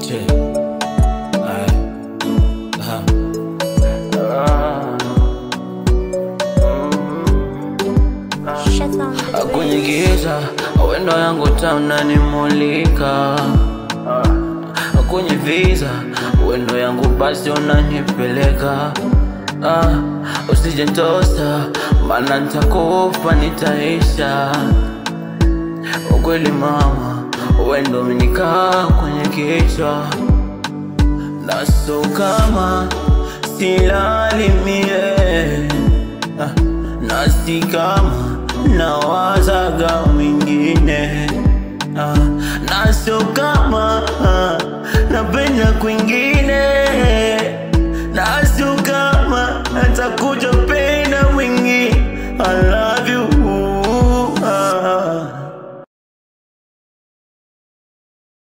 Che. Ay. Aha. Ah. Kwenye giza wendo yangu taunanimulika kwenye viza wendo yangu basi unanipeleka ah, usijentosa mana ntakufa nitaisha ukweli mama wendo umenikaa kwenye kichwa naso kama silali mie ah, nasi kama nawazaga mwingine ah, naso kama